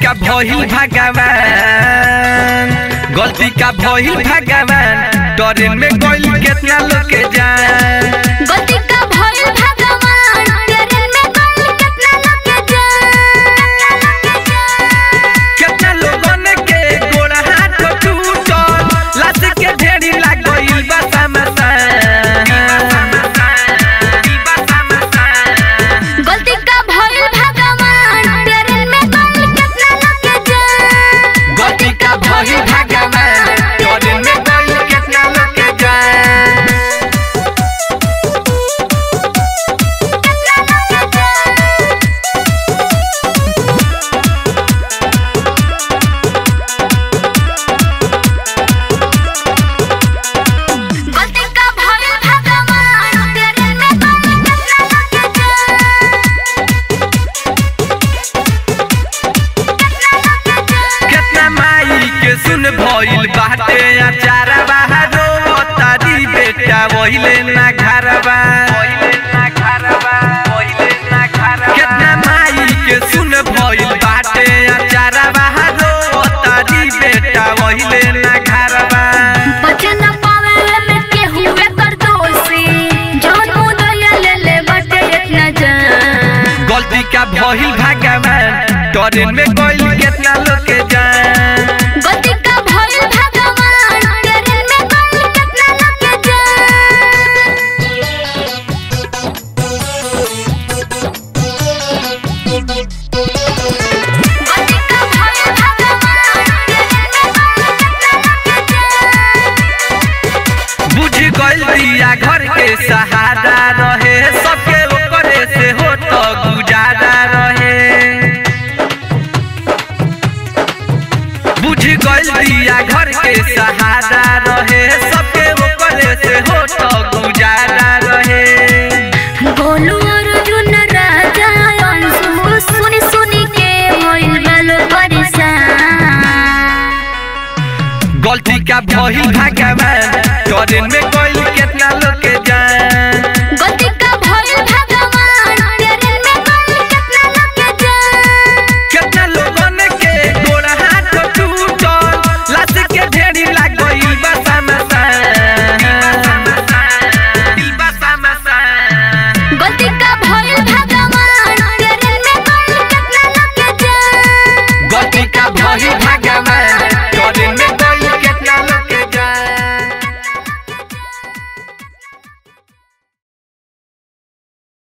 का भइल भगवान गलती का भइल भगवान ट्रेन में गइल केतना लोग के जान गलती का भइल भगवान ट्रेन में गइल केतना लोग के जान केतना लोगन के गोड़ हाथ टूटल लाश के ढेरी लाग गइल बा गलती का भइल भगवान ट्रेन में गइल केतना लोग के जान गलती का भइल भगवान ट्रेन में गइल केतना लोग के जान केतना लोग के जान गलती का भइल भगवान ट्रेन में गइल केतना लोग के जान केतना लोग के जान केतना माई के सुन भइल बाटे अचारा बाहरो तारी बेटा वहिले ना घरबा केतना माई के सुन भइल बाटे अचारा बाहरो तारी बेटा वहिले ना घरबा बचन पावे में केहू एकर दोषी जौन मुदया ले ले बटे इतना जान गलती का भइल भगवान ट्रेन में गइल केतना लोग के जान गलती का भइल भगवान ट्रेन में गइल केतना लोग के जान गलती का भइल भगवान ट्रेन में गइल केतना लोग के जान बुझ गइल दिया घर के सहारा रहे सबके ओकरे से हो तो गुजारा रहे बुझ गइल दिया घर के सहारा रहे सबके ओकरे से हो तो गुजारा रहे गोलू अर्जुन राजा अंशु सुनी सुनी के होइल बालो परेशान गलती का भइल भगवान ट्रेन में गइल